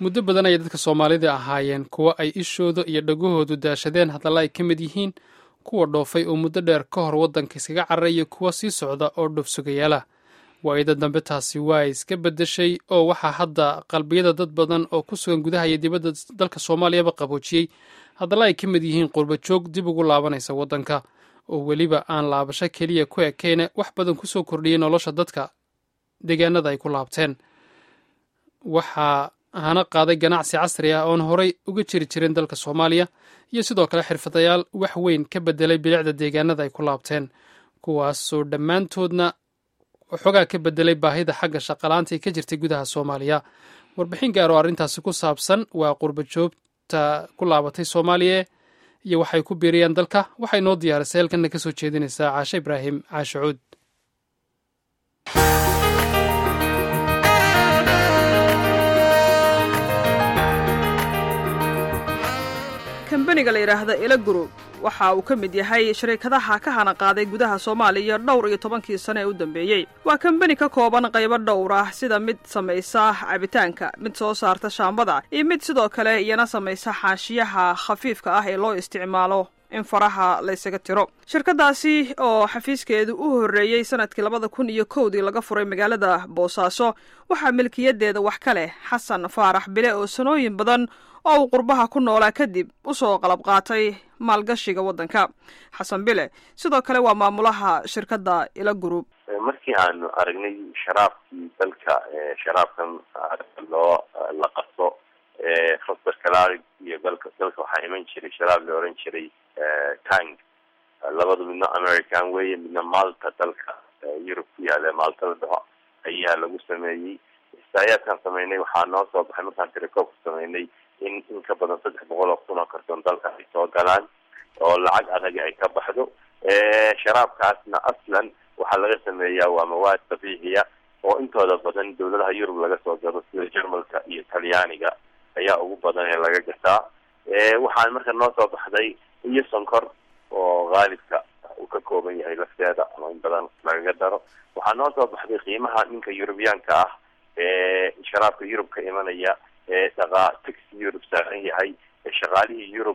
muddo badan ayay dadka soomaalida ahaayeen kuwo ay ishooda iyo dhagahoodu daashadeen hadalla ay ka mid yihiin kuwa dhoofay oo muddo dheer ka hor waddanka iskaga cararay iyo kuwa sii socda oo dhoofsugayaala waayada dambe taasi waa iska beddeshay oo waxaa hadda qalbiyada dad badan oo ku sugan gudaha iyo dibadda dalka soomaaliyaba qaboojiyey haddalla ay ka mid yihiin qurbajoog dib ugu laabanaysa waddanka oo weliba aan laabasho keliya ku ekeyne wax badan ku soo kordhiyey nolosha dadka deegaanada ay ku laabteen waxaa hana qaaday ganacsi casri ah oon horay uga jiri jirin dalka soomaaliya iyo sidoo kale xirfadayaal wax weyn ka bedelay bilicda deegaanada ay ku laabteen kuwaasoo dhammaantoodna xoogaa ka bedelay baahida xagga shaqalaanta ee ka jirtay gudaha soomaaliya warbixin gaar oo arrintaasi ku saabsan waa qurbajoogta ku laabatay soomaaliya iyo waxay ku biiriyaan dalka waxay noo diyaarisay halkanna ka soo jeedinaysaa caashe ibraahim caashacuud kambaniga la yidhaahda ila group waxa uu ka mid yahay shariikadaha ka hana qaaday gudaha soomaaliya dhowr iyo tobankii sane ee u dambeeyey waa kambani ka kooban qaybo dhowr ah sida mid samaysa cabitaanka mid soo saarta shaambada iyo mid sidoo kale iyana samaysa xaashiyaha khafiifka ah ee loo isticmaalo in faraha laysaga tiro shirkadaasi oo xafiiskeedu u horreeyey sanadkii labada kun iyo kowdii laga furay magaalada boosaaso waxaa milkiyadeeda wax ka leh xasan faarax bile oo sanooyin badan oo uu qurbaha ku noolaa kadib u soo qalab qaatay maalgashiga waddanka xasan bile sidoo kale waa maamulaha shirkadda ila group markii aanu aragnay sharaabkii dalka sharaabkan loo la qaso foster calarig iyo dalka dalka waxaa iman jiray sharaab la oran jiray tang labadu midna american weeye midna malta dalka yurub ku yaale malta la dhaho ayaa lagu sameeyey istaayaadkaan sameynay waxaa noo soo baxay markaan tirekoobka sameynay in in ka badan saddex boqol oo kun oo karton dalka ay soo galaan oo lacag adaga ay ka baxdo sharaabkaasna aslan waxaa laga sameeyaa waa mawaad dabiiciya oo intooda badan dawladaha yurub laga soo gado sida jermalka iyo talyaaniga ayaa ugu badan ee laga gataa waxaan marka noo soo baxday iyo sonkor oo haalibka uu ka kooban yahay lafteeda ama in badan lagaga daro waxaa noo soo baxday qiimaha ninka yurubiyaanka ah ee sharaabka yurub ka imanaya ee dhaqaa taxi yurub saaran yahay ee shaqaalihii yurub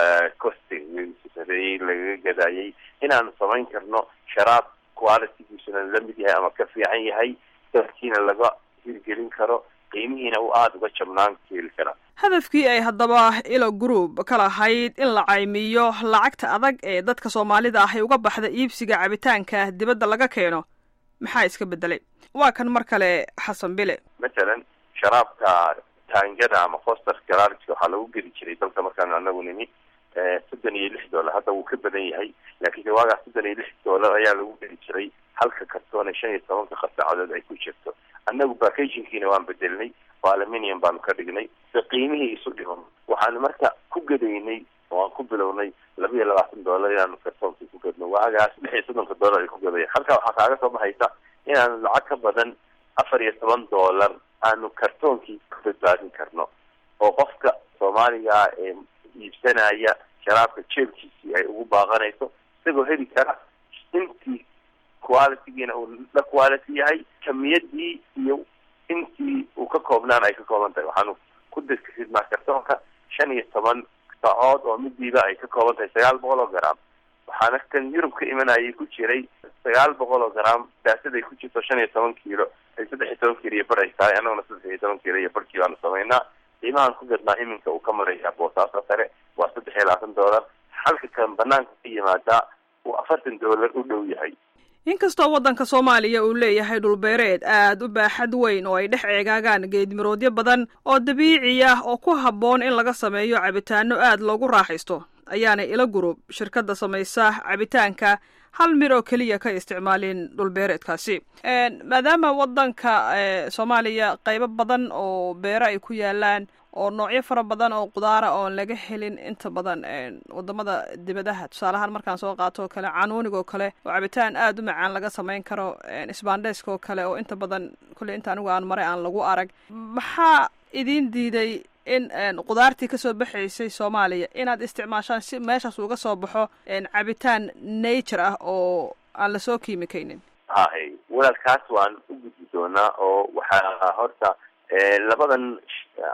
costi sareeyey lagaga gadaayay inaanu samayn karno sharaab qualitygiisuna la mid yahay ama ka fiican yahay dalkiina laga hirgelin karo qiimihiina uu aada uga jabnaan keeli karaa hadafkii ay haddaba ilo group ka lahayd in la caymiyo lacagta adag ee dadka soomaalida ah ay uga baxda iibsiga cabitaanka dibadda laga keeno maxaa iska bedelay waa kan mar kale xasan bile matalan sharaabka taangada ama foster galarka waxaa lagu geli jiray dalka markaanu anagu nimi soddon iyo lix dollar hadda wuu ka badan yahay laakiinse waagaas soddon iyo lix dollar ayaa lagu geli jiray halka kartoone shan iyo tobanka qasaacadood ay ku jirto annagu packagingkiina waan bedelnay oo aluminium baanu ka dhignay si qiimihii isu dhiman waxaanu marka ku gadaynay oo aan ku bilownay laba iyo labaatan dollar inaanu kartoonkii ku gadno waagaas lix iyo soddonka dollar ay ku gadaya halkaa waxaa kaaga soo baxaysa inaanu lacag ka badan afar iyo toban dollar aanu kartoonkii ku badbaadin karno oo qofka soomaaliga ee iibsanaya sharaabka jeebkiisii ay ugu baaqanayso isagoo heli kara intii qualitygiina uu la quality yahay kamiyadii iyo intii uu ka koobnaan ay ka kooban tahay waxaanu ku dirkisidnaa kartoonka shan iyo toban sacood oo midiiba ay ka kooban tahay sagaal boqol oo gram waxaana kan yurub ka imanayay ku jiray sagaal boqol oo gram daasaday ku jirto shan iyo toban kiilo ay saddex iyo toban kiilo iyo bar ay tahay annaguna saddex iyo toban kiilo iyo barkii baanu samaynaa qiimahaan ku gadnaa iminka uu ka maraya boosaaso sare waa saddex iyo labaatan dollar halka kan banaanka ka yimaadaa uu afartan dollar u dhow yahay inkastoo waddanka soomaaliya uu leeyahay dhulbeereed aad u baaxad weyn oo ay dhex eegaagaan geedmiroodyo badan oo dabiici ah oo ku habboon in laga sameeyo cabitaano aad loogu raaxaysto ayaana ila gurub shirkadda samaysa cabitaanka hal mir oo keliya ka isticmaalin dhulbeereedkaasi maadaama waddanka soomaaliya qaybo badan oo beero ay ku yaalaan oo noocyo fara badan oo qudaara oon laga helin inta badan wadamada dibadaha tusaalahaan markaan soo qaato oo kale canuuniga oo kale oo cabitaan aada u macaan laga samayn karo sbandeska oo kale oo inta badan kulley inta anigu aan maray aan lagu arag maxaa idin diiday in qudaartii kasoo baxaysay soomaaliya inaad isticmaashaan si meeshaas uga soo baxo cabitaan nature ah oo aan lasoo kiimikaynin hay walaalkaas waan u gudbi doonaa oo waxaa horta labadan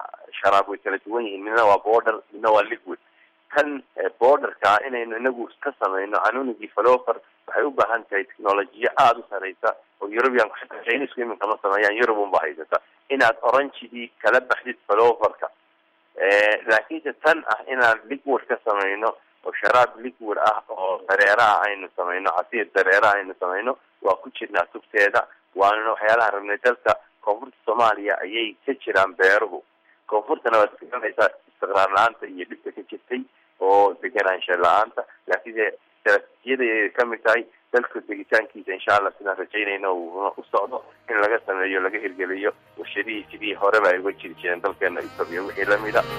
sharaab way kala duwan yihiin midna waa border midna waa liquid kan borderka inaynu inagu ka samayno canunigii falover waxay u baahan tahay technolojiya aada u sareysa oo europeanku xitaa chinisku iminka ma sameeyaan europe unba haysata inaad orangidii kala baxdid faloverka laakiinse tan ah inaan liquid ka samayno oo sharaab liquid ah oo dareeraha aynu samayno casiir dareeraha aynu samayno waa ku jirnaa tugteeda waana waxyaalaha rabnay dalka koonfurta soomaaliya ayay ka jiraan beeruhu koonfurtana waad garanaysaa istiqraar la-aanta iyo dhibka ka jirtay oo deganaansha la-aanta laakiinse istaraatiijiyada kamid tahay dalka degitaankiisa insha allah sidaan rajaynayna uuna u socdo in laga sameeyo laga hirgeliyo warshadihii sidii horeba ay uga jiri jireen dalkeena etoobiya wixii lamid a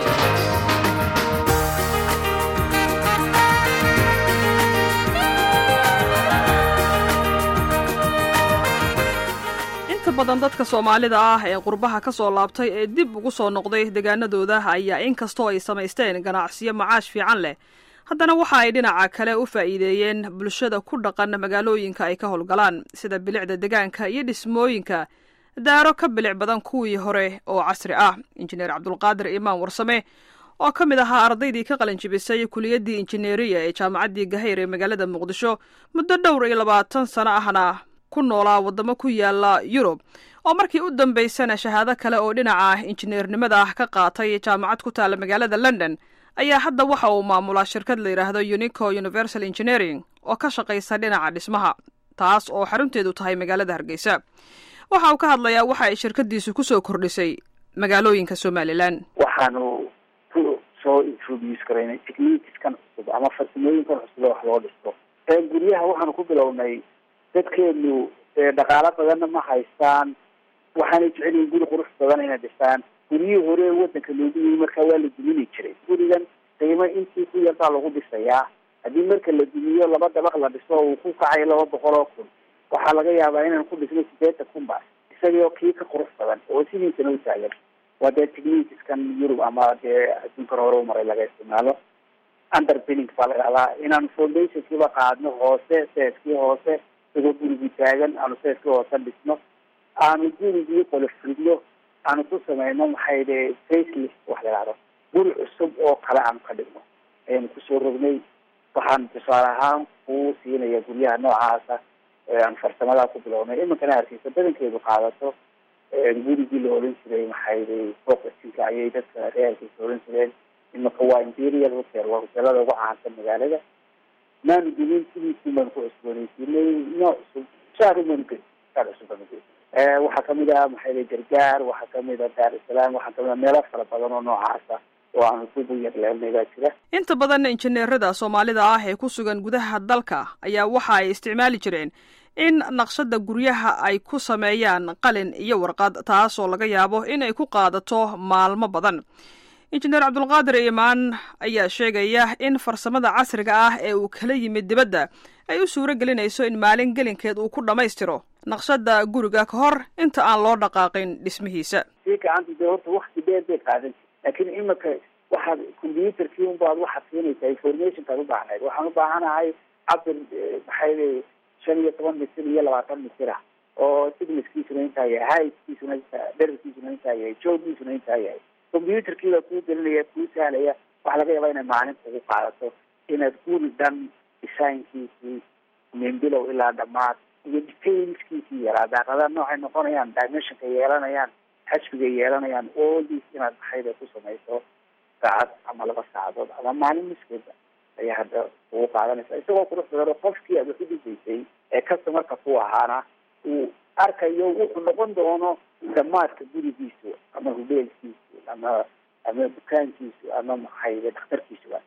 inta badan dadka soomaalida ah ee qurbaha ka soo laabtay ee dib ugu soo noqday deegaanadooda ayaa inkastoo ay samaysteen ganacsiyo macaash fiican leh haddana waxa ay dhinaca kale u faa'iideeyeen bulshada ku dhaqan magaalooyinka ay ka howlgalaan sida bilicda degaanka iyo dhismooyinka daaro ka bilic badan kuwii hore oo casri ah injineer cabdulqaadir imaan warsame oo ka mid ahaa ardaydii ka qalinjibisay kuliyaddii injineeriya ee jaamacaddii gahayr ee magaalada muqdisho muddo dhowr iyo labaatan sano ahna ku noolaa waddamo ku yaala yurub oo markii u dambaysana shahaado kale oo dhinaca injineernimada ah ka qaatay jaamacad ku taalla magaalada london ayaa hadda waxa uu maamulaa shirkad la yidhaahdo unico universal engineering oo ka shaqaysa dhinaca dhismaha taas oo xarunteedu tahay magaalada hargeysa waxa uu ka hadlayaa waxa ay shirkadiisu kusoo kordhisay magaalooyinka somalilan waxaanu ku soo introduce garaynay techniqueskan cusub ama farsamooyinkan cusub wax loo dhisto guryaha waxaanu ku bilownay dadkeenu dhaqaalo badanna ma haystaan waxaanay jecel yihin guri qurux badan inay dhistaan guryihii hore ee wadanka loogu yimi markaa waa la dumini jiray gurigan qiimo intii ku yar baa lagu dhisayaa haddii marka la dumiyo laba dabaq la dhiso uu ku kacayo laba boqol oo kun waxaa laga yaabaa inaan ku dhisno sideetan kun ba isagoo kii ka qurux badan oo sidiisana u taagan waa dee techniqueskan yurub ama dee adduunkan hore umaray laga isticmaalo underpinning baa la dhahdaa inaanu foundationkiiba qaadno hoose seeskii hoose isagoo gurigii taagan aanu seeskii hoose dhisno aanu gurigii qolofridno aanu ku sameyno maxay de facelist wax la dhahdo guri cusub oo kale aanu ka dhigno ayaanu kusoo rognay waxaan tusaale ahaan kuu siinaya guryaha noocaasa aan farsamadaa ku bilownay iminkana hargeysa badankeedu qaadato gurigii la oran jiray maxay foqasinka ayay dadka reer hargeysa oran jireen iminka waa imperial hotel waa hotelada ugu caansan magaalada maanu gelin sidiisii baanu ku cusbooneysiinay nooc cusub shaar umanu gelin shaar cusub baanu gelin waxaa kamid ah maxay gargaar waxaa kamid ah daar isalaam waxaa kamid ah meelo fara badan oo noocaasa oo aanu dib u yarleelnay baa jira inta badan injineerada soomaalida ah ee ku sugan gudaha dalka ayaa waxa ay isticmaali jireen in naqshada guryaha ay ku sameeyaan qalin iyo warqad taasoo laga yaabo in ay ku qaadato maalmo badan injineer cabdulqaadir imaan ayaa sheegaya in farsamada casriga ah ee uu kala yimid dibadda ay u suuro gelinayso in maalin gelinkeed uu ku dhammaystiro naqshada guriga ka hor inta aan loo dhaqaaqin dhismihiisa sii gacanta dee horta wakti dheer bay qaadan laakiin imika waxaad combyuterkii unbaad waxaad siinaysaa informationkaad u baahnayd waxaan u baahanahay cabir maxay shan iyo toban mitir iyo labaatan mitir ah oo signiskiisuna intaa yahay heiskiisuna dherarkiisuna intaa yahay joogiisuna intaa yahay combyuterkii baa kuu gelinaya kuu sahlaya waxaa laga yaabaa inay maalin kugu qaadato inaad guri dhan designkiisii minbilow ilaa dhamaad iyo detailskiisii yaraa daaqadaha noocay noqonayaan dimensionka yeelanayaan xajbiga yeelanayaan all this inaad maxayda ku samayso saacad ama laba saacadood ama maalin miskeeda ayaa hadda kugu qaadanaysa isagoo qurux badan oo qofkii aad wax u dhisaysay ee customarka ku ahaana uu arkayo wuxuu noqon doono damaadka gurigiisu ama hubeelkiisu ama ama dukaankiisu ama maxayde dhakhtarkiisuba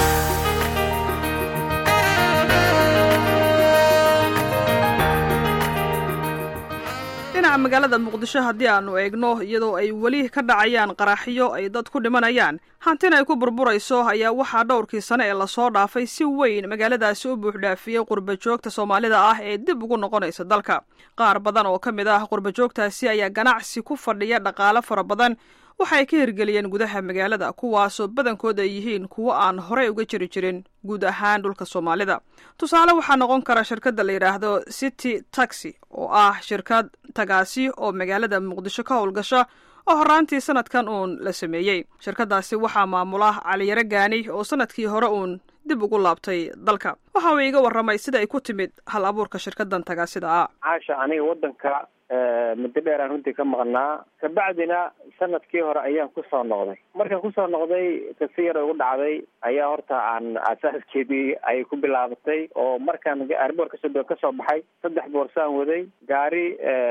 dhinaca magaalada muqdisho haddii aanu eegno iyadoo ay weli ka dhacayaan qaraxyo ay dad ku dhimanayaan hantina ay ku burburayso ayaa waxaa dhowrkii sane ee lasoo dhaafay si weyn magaaladaasi u buuxdhaafiyey qurbajoogta soomaalida ah ee dib ugu noqonaysa dalka qaar badan oo ka mid ah qurbajoogtaasi ayaa ganacsi ku fadhiya dhaqaalo fara badan waxay ka hirgeliyeen gudaha magaalada kuwaasoo badankood ay yihiin kuwo aan horey uga jiri jirin guud ahaan dhulka soomaalida tusaale waxaa noqon kara shirkadda la yidhaahdo city taxi oo ah shirkad tagaasi oo magaalada muqdisho ka howlgasha oo horraantii sanadkan uun la sameeyey shirkaddaasi waxaa maamula caliyaro gaani oo sanadkii hore uun dib ugu laabtay dalka waxa uu iga warramay sida ay ku timid hal abuurka shirkaddan tagaasida ah caasha aniga waddanka muddo dheer aan runtii ka maqnaa kabacdina sanadkii hore ayaan kusoo noqday markaan kusoo noqday kasi yar ugu dhacday ayaa horta aan asaaskeedii ay ku bilaabatay oo markaan airboort kasoo kasoo baxay saddex boorsaan waday gaari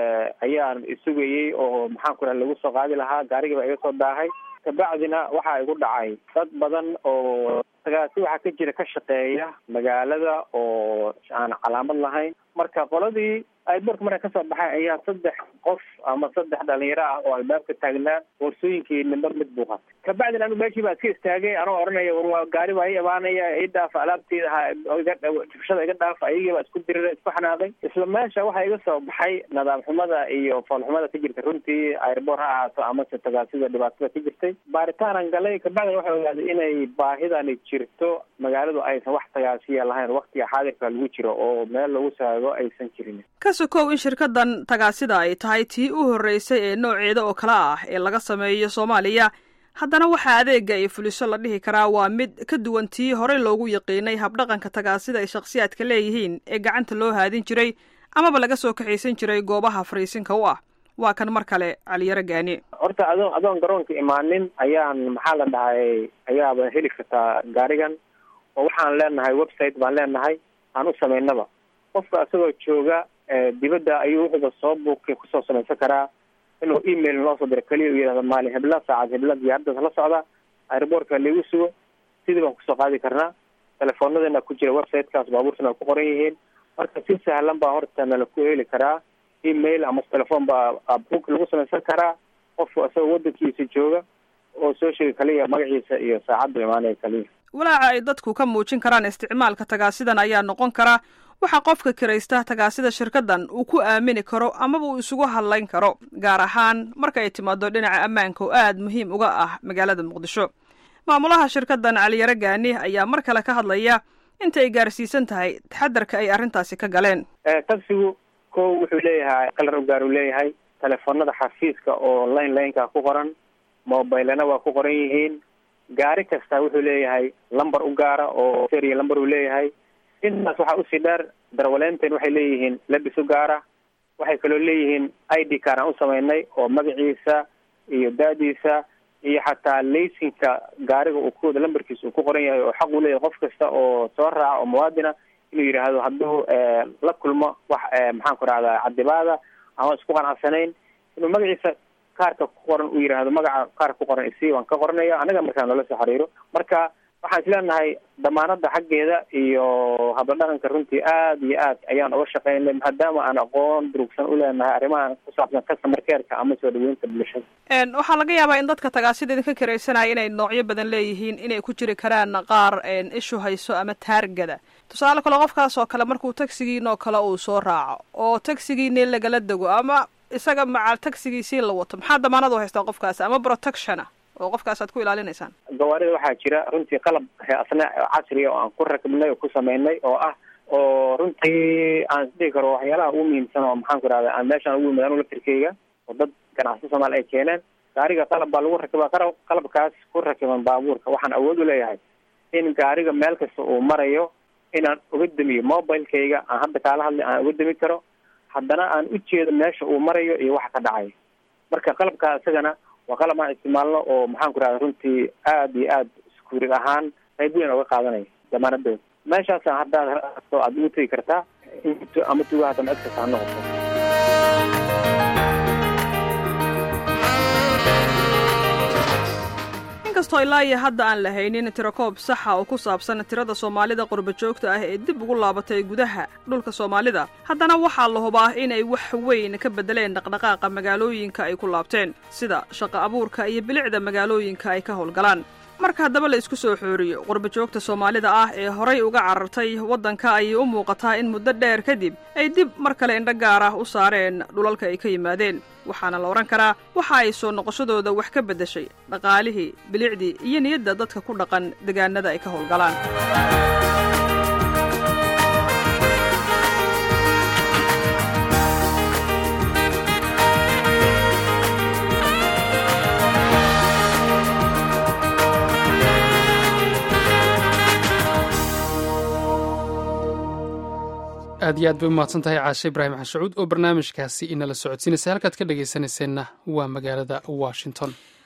ayaan isugayey oo maxaan ku raha lagu soo qaadi lahaa gaarigiiba iga soo daahay kabacdina waxaa igu dhacay dad badan oo tagaasi waxaa ka jira ka shaqeeya magaalada oo aan calaamad lahayn marka qoladii airboortka markaan kasoo baxay ayaa saddex qof ama saddex dhalinyaro ah oo albaabka taagnaa boorsooyinkii nimba mid buu qatay kabacdina anu meeshii baa iska istaagay anoo oranaya war gaari baa i imaanaya i dhaafa alaabteeda jubshada iga dhaafa ayagii baa isku dirira isku xanaaday isla meesha waxaa iga soo baxay nadaam xumada iyo foolxumada ka jirta runtii airboort ha ahaato amase tagaasida dhibaatada ka jirtay baaritaanaan galay kabacdina waxaa ogaaday inay baahidani jirto magaaladu aysan wax tagaasiya lahayn waktiga xaadirka lagu jiro oo meel lagu saago aysan jirin ka sokow in shirkaddan tagaasida ay tahay tii u horreysay ee nooceeda oo kale ah ee laga sameeyo soomaaliya haddana waxaa adeega ay fuliso la dhihi karaa waa mid ka duwan tii horey loogu yaqiinay habdhaqanka tagaasida ay shakhsiyaadka leeyihiin ee gacanta loo haadin jiray amaba laga soo kaxaysan jiray goobaha fariisinka u ah waa kan mar kale caliyaro gaani horta adoon adoon garoonka imaanin ayaan maxaa la dhahay ayaaba heli kartaa gaarigan oo waxaan leenahay website baan leenahay aan u samaynaba qofka isagoo jooga dibadda ayuu wuxuuba soo buukay kusoo samaysan karaa inuu email noo soo diro keliya u yidhahdo maalin hebla saacad hebla diyaaradaas la socda airboortka laigu sugo sidii baan kusoo qaadi karnaa telefoonadana ku jira websitekaas baabuurtana ku qoran yihiin marka si sahlan baa horta nala ku heli karaa email ama telefoon baa book lagu samaysan karaa qofku isagoo wadankiisa jooga oo soo sheegi kaliya magaciisa iyo saacaddu imaanaya kaliya walaaca ay dadku ka muujin karaan isticmaalka tagaasidan ayaa noqon kara waxaa qofka kiraysta tagaasida shirkaddan uu ku aamini karo amaba uu isugu hadlayn karo gaar ahaan marka ay timaado dhinaca ammaanka oo aada muhiim uga ah magaalada muqdisho maamulaha shirkaddan caliyaro gaani ayaa mar kale ka hadlaya inta ay gaarsiisan tahay taxadarka ay arrintaasi ka galeen tagsigu ko wuxuu leeyahay kalar u gaar uu leeyahay telefoonada xafiiska oo line lineka ku qoran mobilena waa ku qoran yihiin gaari kasta wuxuu leeyahay lamber u gaara oo seriya lamber uu leeyahay intaas waxaa usii dheer darwaleynten waxay leeyihiin labis u gaara waxay kaloo leeyihiin i d car aan u samaynay oo magaciisa iyo daadiisa iyo xataa laysinka gaariga uu kuwada lamberkiisa uu ku qoran yahay oo xaq uu leeyahay qof kasta oo soo raaca oo muwaadina inuu yidhaahdo hadduu la kulmo wax maxaan ku rahdaa cadibaada ama isku qanacsanayn inuu magaciisa kaarka ku qoran uu yidhaahdo magaca kaarka ku qoran isi waan ka qoranaya anaga markaa noola soo xiriiro marka waxaan isleenahay damaanada xaggeeda iyo habladhaqanka runtii aada iyo aad ayaan uga shaqeynay maadaama aan aqoon durugsan u leenahay arrimahan ku saabsan customer careka ama soo dhaweynta bulshada waxaa laga yaabaa in dadka tagaasida idinka kiraysanaya inay noocyo badan leeyihiin inay ku jiri karaan qaar ishu hayso ama taargada tusaale kale qofkaas oo kale markuu tagsigiinoo kale uu soo raaco oo tagsigiini lagala dego ama isaga maca tagsigiisii la wato maxaa damaanad u haystaa qofkaas ama protectiona oo qofkaas aad ku ilaalinaysaan gawaarida waxaa jira runtii qalab asna casriya oo aan ku rakibnay oo ku samaynay oo ah oo runtii aan isdhihi karo waxyaalaha ugu muhiimsan oo maxaan ku irahda aan meeshaan ugu yimid anu laftirkeyga oo dad ganacsi soomaali ay keeneen gaariga qalab baa lagu rakibaa qara qalabkaas ku rakiban baabuurka waxaan awood u leeyahay in gaariga meel kasta uu marayo inaan uga damiyo mobilekayga aan hadda kaala hadlay aan uga dami karo haddana aan u jeedo meesha uu marayo iyo waxa ka dhacay marka qalabkaa isagana waa qalab aan isticmaalno oo maxaan ku rahda runtii aada iyo aada iskuurig ahaan qayb weyn oga qaadanaya damaanadooda meeshaasa haddaad aad ugu tegi kartaa ama tugaha dama cid kasta ha noqoto inkastoo ilaa iyo hadda aan la haynin tirakoob saxa oo ku saabsan tirada soomaalida qurba joogta ah ee dib ugu laabatay gudaha dhulka soomaalida haddana waxaa la hubaa inay wax weyn ka beddeleen dhaqdhaqaaqa magaalooyinka ay ku laabteen sida shaqo abuurka iyo bilicda magaalooyinka ay ka howlgalaan marka haddaba la isku soo xooriyo qurba joogta soomaalida ah ee horay uga carartay waddanka ayay u muuqataa in muddo dheer kadib ay dib mar kale indho gaar ah u saareen dhulalka ay ka yimaadeen waxaana la odhan karaa waxa ay soo noqoshadooda wax ka beddeshay dhaqaalihii bilicdii iyo niyadda dadka ku dhaqan degaanada ay ka howlgalaan aad iyo aad bay umahadsan tahay caashe ibraahim xashacuud oo barnaamijkaasi inala socodsiinaysa halkaad ka dhegaysanayseena waa magaalada washington